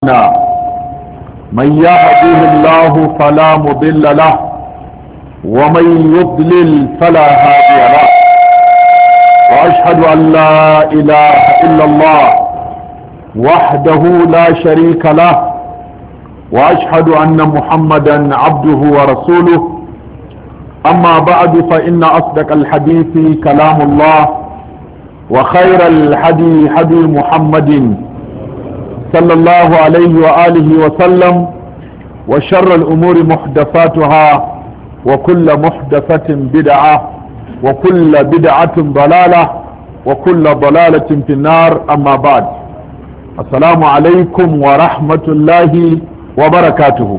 من يهده الله فلا مضل له ومن يضلل فلا هادي له واشهد ان لا اله الا الله وحده لا شريك له واشهد ان محمدا عبده ورسوله اما بعد فان اصدق الحديث كلام الله وخير الحدي حدي محمد صلى الله عليه وآله وسلم وشر الأمور محدثاتها وكل محدثة بدعة وكل بدعة ضلالة وكل ضلالة في النار أما بعد السلام عليكم ورحمة الله وبركاته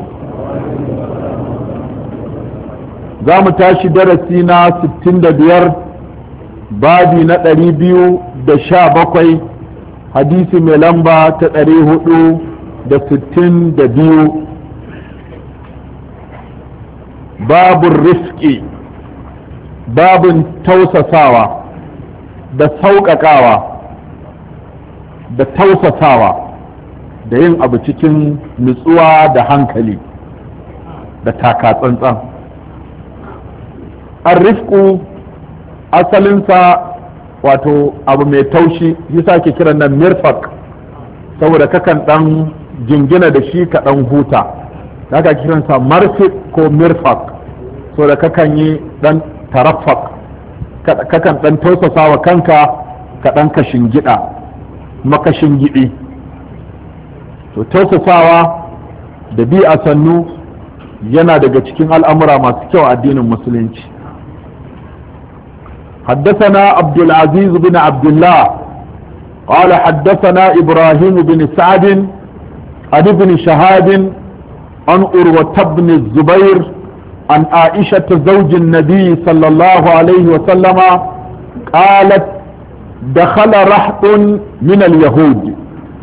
زام تاشي درسينا ستين ديار بادي نتري بيو دشا بقوي hadisi mai lamba ta ɗari hudu da sittin da biyu babun rifki babun tausasawa da sauƙaƙawa da tausasawa da yin abu cikin nutsuwa da hankali da takatsantsan an rifku asalinsa wato abu mai taushi yasa ke kiran nan mirfak saboda kakan dan jingina da shi ka dan huta haka kiransa marfik ko mirfak saboda kakan yi dan tarafak kakan dan tausasa wa kanka ka dan kashin gida makashin gidi to tausasawa da bi a sannu yana daga cikin al'amura masu kyau addinin musulunci حدثنا عبد العزيز بن عبد الله قال حدثنا إبراهيم بن سعد عن ابن شهاد عن أروة بن الزبير عن عائشة زوج النبي صلى الله عليه وسلم قالت دخل رحط من اليهود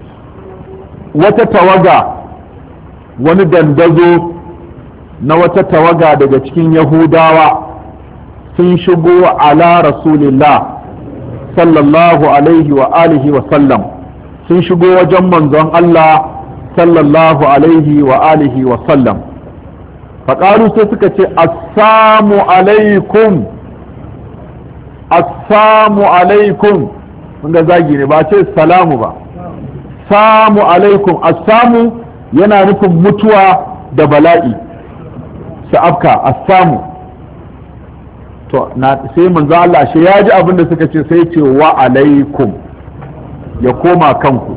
وتتوجع وندندزو نوتتوجع دجتكين يهوداوا sun shigo ala rasulillah sallallahu alaihi wa alihi wa sallam sun shigo wajen manzon Allah sallallahu alaihi wa alihi wa sallam faƙaru sai suka ce assamu alaikum assamu alaikum ga zagi ne ba ce salamu ba samu alaikum assamu yana nufin mutuwa da bala'i sa'afka assamu to na sai manzo Allah shi ya ji abin da suka ce sai ce wa alaikum ya koma kanku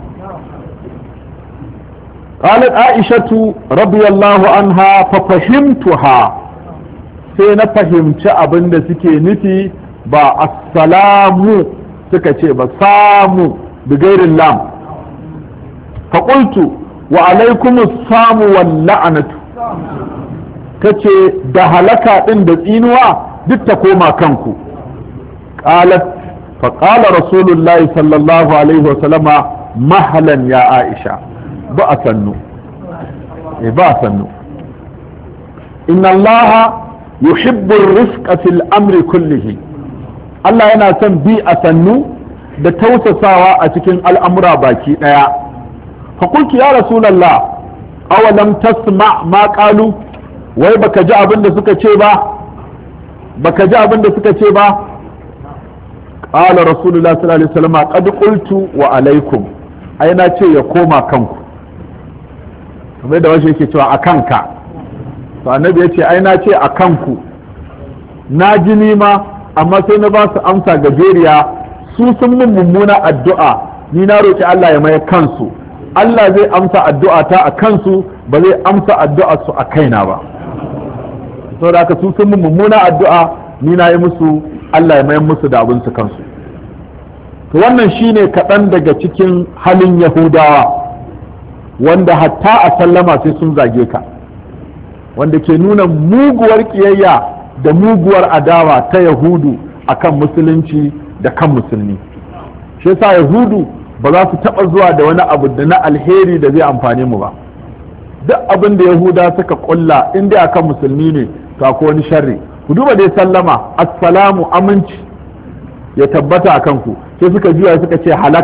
قالت عائشة رضي الله عنها ففهمتها sai na fahimci abin da suke nufi ba assalamu suka ce ba samu bigairin lam faƙultu wa alaikumus samu wal la'anatu kace da halaka ɗin da tsinuwa duk ta koma kanku qalat fa qala rasulullahi sallallahu alaihi wa sallama mahalan ya aisha ba a sannu eh ba a sannu inna allaha yuhibbu ar-rifqa fil amri kullihi Allah yana son bi a sannu da tausasawa a cikin al'amura baki daya fa qultu ya rasulullah awalam tasma ma qalu wai baka ji abin da suka ce ba baka ji abin da suka ce ba qala rasulullah sallallahu alaihi wasallam qad qultu wa alaikum ai na ce ya koma kanku kamar da wasu yake cewa a kanka to annabi ya ce ai na ce a kanku na ji nima amma sai na ba su amsa gajeriya su sun mun mummuna addu'a ni na roki Allah ya maye kansu Allah zai amsa addu'a ta a kansu ba zai amsa addu'a su a kaina ba saboda haka su sun mummuna addu'a ni na yi musu Allah ya mayan musu da abin su kansu to wannan shine kaɗan daga cikin halin yahudawa wanda hatta a sallama sai sun zage ka wanda ke nuna muguwar ƙiyayya da muguwar adawa ta yahudu akan musulunci da kan musulmi shi yasa yahudu ba za su taɓa zuwa da wani abu da na alheri da zai amfane mu ba duk abin da yahuda suka kulla in dai akan musulmi ne to akwai wani sharri ku duba dai sallama assalamu aminci ya tabbata a kanku sai suka juya suka ce halaka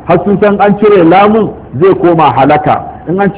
har sun san an cire lamun zai koma halaka in an